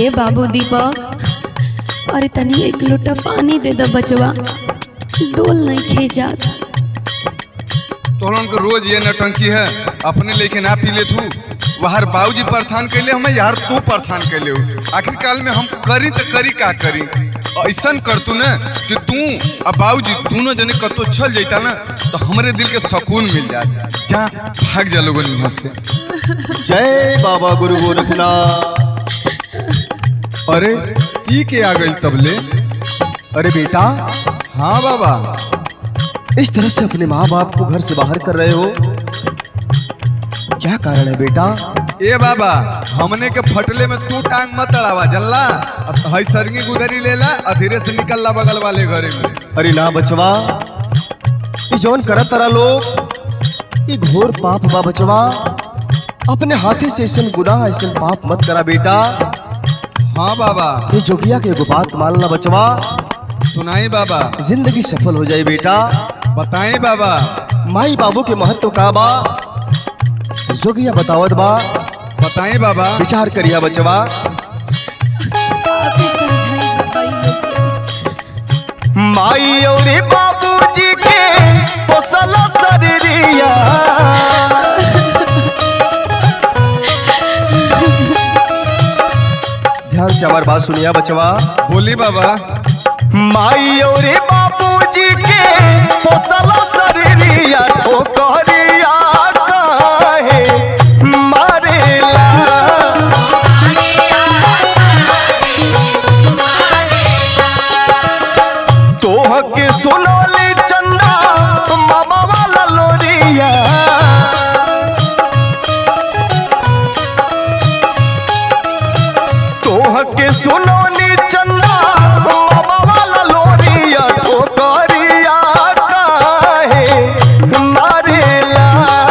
ए बाबू दीपक अरे तनी एक लोटा पानी दे दो बचवा डोल नहीं खे जात तोहन के रोज ये नटंकी है अपने लेके ना पी ले तू बाहर बाबूजी परेशान कैले हमें यार तू परेशान कैले हो आखिर काल में हम करी तो करी का करी ऐसन कर तू ना कि तू और बाबूजी दोनों जने कतो चल जाता ना तो हमरे दिल के सुकून मिल जाए जा भाग जा लोगन यहाँ से जय बाबा गुरु गोरखनाथ अरे ई के आ गई तबले अरे बेटा हाँ बाबा इस तरह से अपने माँ बाप को घर से बाहर कर रहे हो क्या कारण है बेटा ए बाबा हमने के फटले में तू टांग मत अड़ावा जल्ला हई सरगी गुदरी लेला और धीरे से निकल ला बगल वाले घरे में अरे ना बचवा ये जौन करत तारा लोग ये घोर पाप बा बचवा अपने हाथे से ऐसा गुनाह ऐसा पाप मत करा बेटा हाँ बाबा ये जोगिया के एगो बात मानना बचवा सुनाई बाबा जिंदगी सफल हो जाए बेटा बताएं बाबा माई बाबू के महत्व का बा जोगिया बतावत बा बताएं बाबा विचार करिया बचवा काफी समझाई बाबा ई लोग के। माई और बाबूजी के पोसल शरीरिया ध्यान से हमारी बात सुनिया बचवा बोली बाबा माई और बाबूजी के पोसल शरीरिया ठोकरिया काहे मारेला तोह के सुनोली चंदा मामा वाला लोरिया तोह के सुनोली चंदा मामा वाला लोरिया ठोकरिया काहे मारेला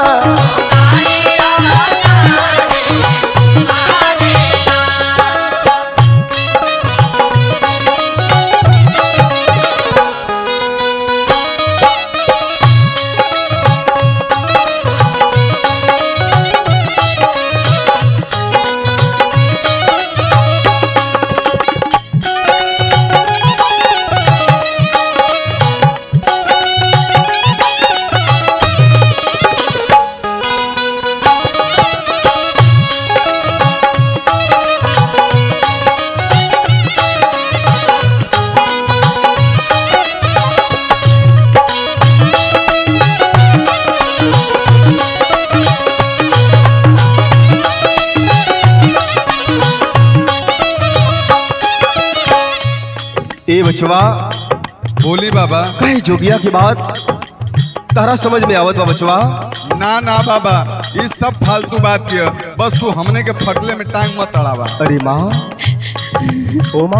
ए बचवा बोली बाबा कहे जोगिया की बात तारा समझ में आवत बा बचवा ना ना बाबा ये सब फालतू बात किया बस तू हमने के फटले में टांग मत अड़ावा अरे माँ ओ माँ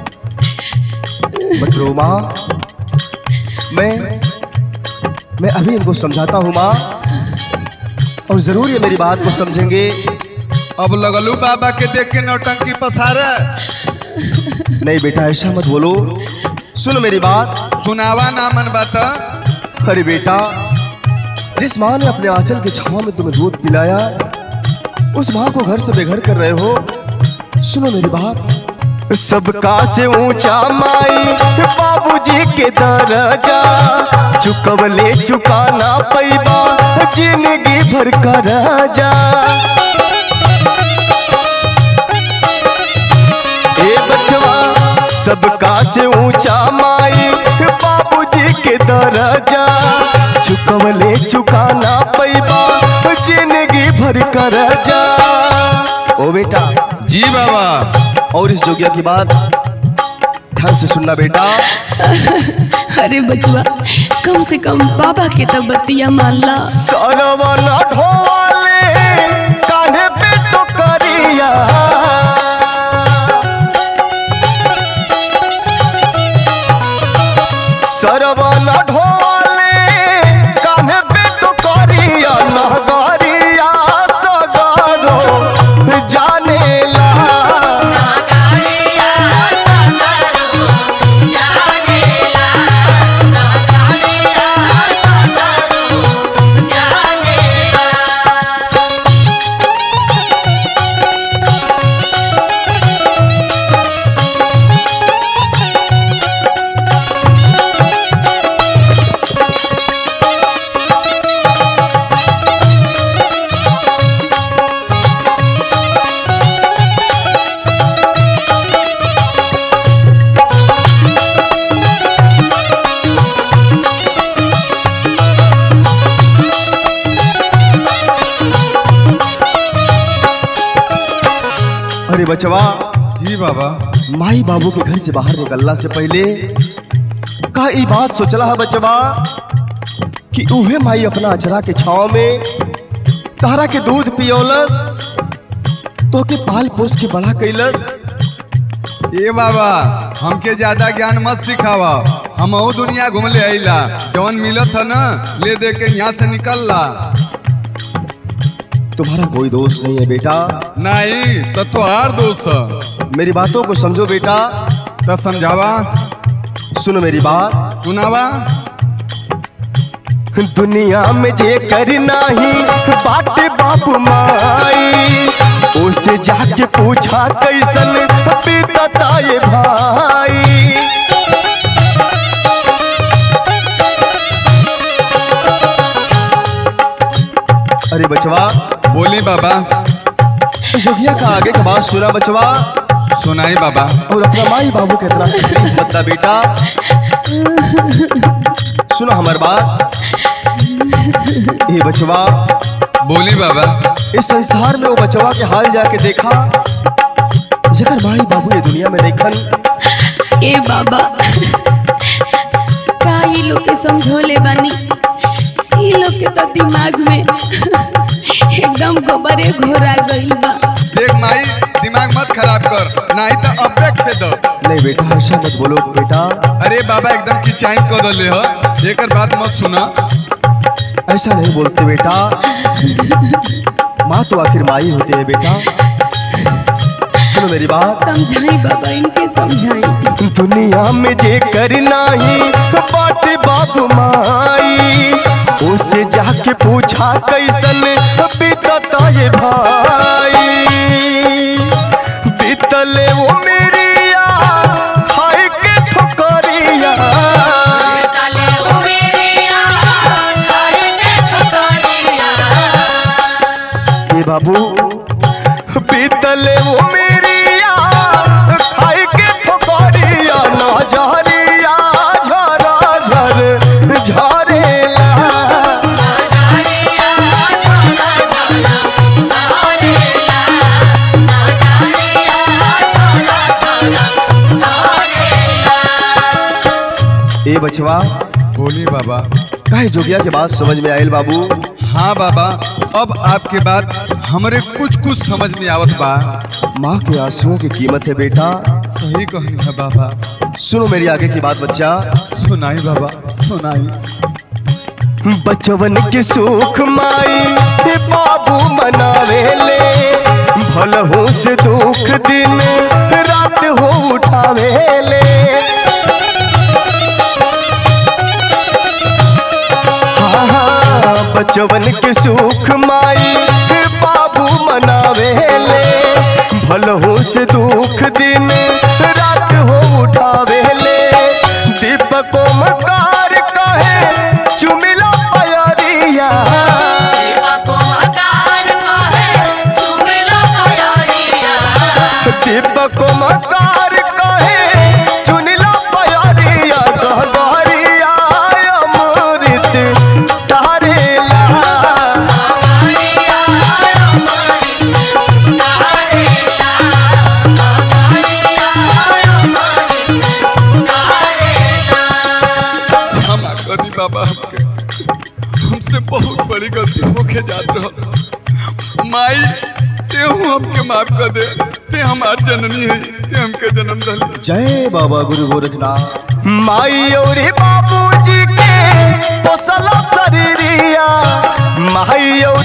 मत रो माँ मैं मैं अभी इनको समझाता हूँ माँ और जरूर ये मेरी बात को समझेंगे अब लगलू बाबा के देख के नौटंकी पसारे नहीं बेटा ऐसा मत बोलो सुनो मेरी बात सुनावा ना मन बात अरे बेटा जिस माँ ने अपने आंचल के छाव में तुम्हें दूध पिलाया उस माँ को घर से बेघर कर रहे हो सुनो मेरी बात सबका से ऊंचा माई बाबूजी के दरजा चुकवले चुकाना पैबा जिंदगी भर का राजा ए बचवा सबका से ऊंचा माई बाबूजी के दरजा चुकवले चुकाना पैबा जिंदगी भर का राजा ओ बेटा जी बाबा और इस जोगिया की बात ध्यान से सुनना बेटा अरे बचवा कम से कम बाबा के तो बतिया मान ला सरवना ढोले कान्हे पे तो करिया सरवना ढोले कान्हे पे तो करिया नगरिया सगरो जानेला अरे बचवा जी बाबा माई बाबू के घर से बाहर निकलना से पहले का ई बात सोचला है बचवा कि उहे माई अपना अचरा के छाव में तारा के दूध पियोलस तो के पाल पोस के बड़ा कैलस ए बाबा हमके ज्यादा ज्ञान मत सिखावा हम दुनिया घूम ले आइला जवन मिलत है ना ले दे के यहाँ से निकल ला तुम्हारा कोई दोष नहीं है बेटा नहीं तो तोहार दोस्त है। मेरी बातों को समझो बेटा तो समझावा सुनो मेरी बात सुनावा दुनिया में जे करना ही बाटे बाप माई उसे जाके पूछा कैसन बीतता ये भाई अरे बचवा बोली बाबा जोगिया का आगे का बात सुना बचवा सुनाई बाबा और अपना माई बाबू के इतना तकलीफ मत दा बेटा सुनो हमार बात ये बचवा बोली बाबा इस संसार में वो बचवा के हाल जाके देखा जगर माई बाबू ये दुनिया में देखन ए बाबा का ई लोग के समझोले बानी ई लोग के तो दिमाग में एकदम गोबरे घोरा गइल बा देख माई दिमाग मत खराब कर नहीं तो अब तक खेद नहीं बेटा ऐसा मत बोलो बेटा अरे बाबा एकदम की चाइन कर दले हो एकर बात मत सुना ऐसा नहीं बोलते बेटा माँ तो आखिर माई होती है बेटा सुनो मेरी बात समझाई बाबा इनके समझाई दुनिया में जे करना ही बाटे बाप माई उसे जाके पूछा कैसन बीतता ये भाई बीतले वो मेरिया खाए के ठोकरिया ए बाबू बीतले वो मेरिया खाए के ठोकरिया ना झरिया झरा झर झरेला ए बचवा बोली बाबा काहे जोगिया के बात समझ में आयल बाबू हाँ बाबा अब आपके बात हमरे कुछ कुछ समझ में आवत बा माँ के आंसुओं की कीमत है बेटा सही कहनी है बाबा सुनो मेरी आगे की बात बच्चा सुनाई बाबा सुनाई बचवन के सुख माई हे बाबू मनावे ले भलहू से दुख दिन रात हो उठावे ले हाँ, हाँ, बचवन के सुख माई हे बाबू मनावे ले भलहू से दुख दिन रात हो उठावे ले दीपको मकार कहे चुमिला पयरिया दीपको मकार कहे चुनिला पयरिया गहरिया अमृत तारेला क्षमा करी बाबा हमके हमसे बहुत बड़ी गलती होके जात रहो माई ते हूँ हमके माफ कर दे ते हमार जननी है ते हमके जन्म दली जय बाबा गुरु गोरखनाथ माई और बाबूजी के पोसला शरीरिया माई और